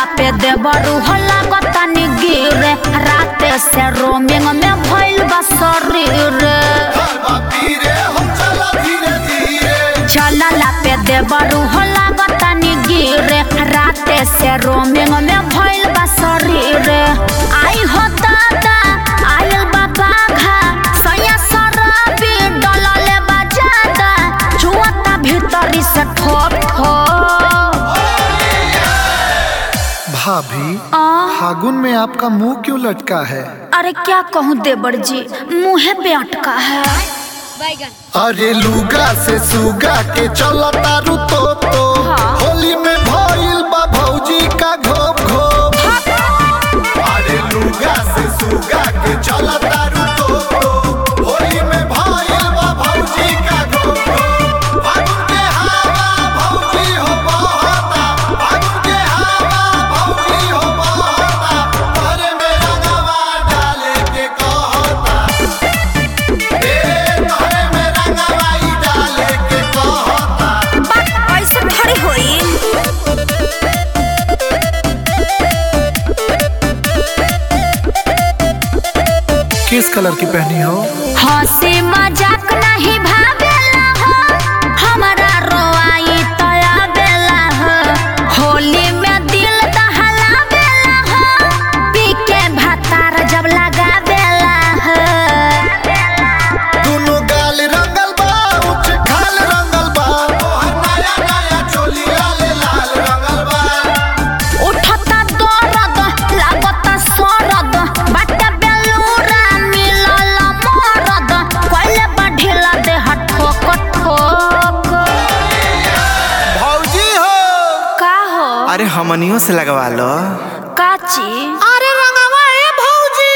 पे देवरू हो लागतानी गिरे राते से रोमिंग में भइल बा शरीर चलला पे देवरू हो लागतानी गिरे राते से रोमिंग में भइल बा शरीर आई हो दादा आयल बा बाघा सैया शराबी डलले बा जादा छुअता भीतरी से ठोक ठोक भाभी आ फागुन में आपका मुंह क्यों लटका है अरे क्या कहूँ देवर जी मुँहे पे अटका है अरे लुगा से सुगा के चलता रू तो तो हाँ। होली में भइल बा भौजी का घोप घोप अरे लुगा से सुगा के चलता रू तो तो होली में भइल बा भौजी का घोप घोप फागुन के हवा भौजी हो बहता फागुन के हवा भौजी हो बहता तोरे में रंगवा डाले के कहता ए तोरे में रंगवा ई डाले के कहता बात ऐसे थोड़ी होई किस कलर की पहनी हो हंसी मजाक नहीं भावेला हो हमारा रोआई तया बेला हो होली में दिल दहलावेला हो पी के भातार जब लगावेला हो दोनों गाल रंगल बा उच्च खाल रंगल बा तोहर नया नया चोली लाल लाल रंगल बा उठता दर्द लागता सरद बाटे बेलूरा मिलल मरद कोइले बढ़िला देह ठोक ठोक भौजी हो का हो अरे हमनियों से लगवा लो काची अरे रंगवा ए भौजी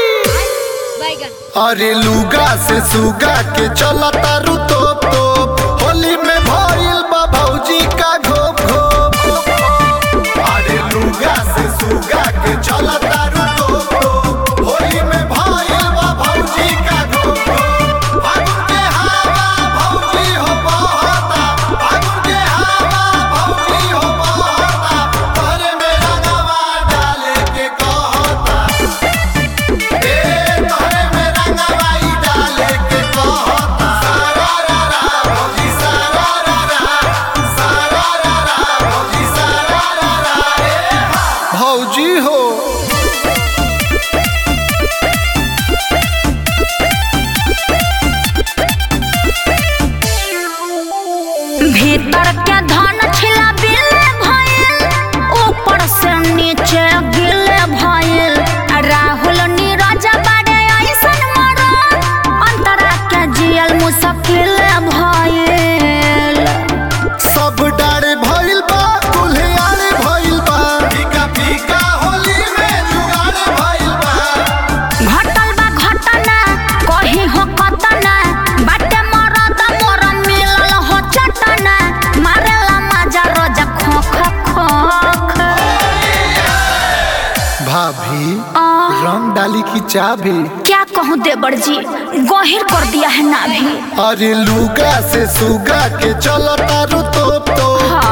अरे लुगा से सुगा के चलता रू तोप तोप होली में भइल बा भौजी का घोप घोप अरे लुगा से सुगा के चलता रू तोप तोप होली में भइल बा भौजी का घोप घोप फागुन के हवा भौजी हो बहता फागुन के हवा भौजी हो बहता तोरे में रंगवा डाले के कहता ए तोरे में रंगवा ई डाले के कहता सारा रा रा भौजी सारा रा रा सारा रा रा भौजी सारा रा रा ए भौजी हो भीतर के धन छिला बिले भइल ऊपर से नीचे गिले भइल राहुल नीरज बाड़े ऐसन मरल अंतरा के जियल मुश्किल भइल सब डारे भइल बा कुल्हियारे भइल बा फीका फीका होली में जुगाड़े भइल बा घटल बा घटना कहीं हो कतना बाटे मरद मोर मिलल हो चटना मारेला मजा रोज खोख खोख भाभी आ रंग डाली की चाबी क्या कहूँ देवर जी गहिर कर दिया है ना भी अरे लुगा से सुगा के चलता रू तोप तो हाँ।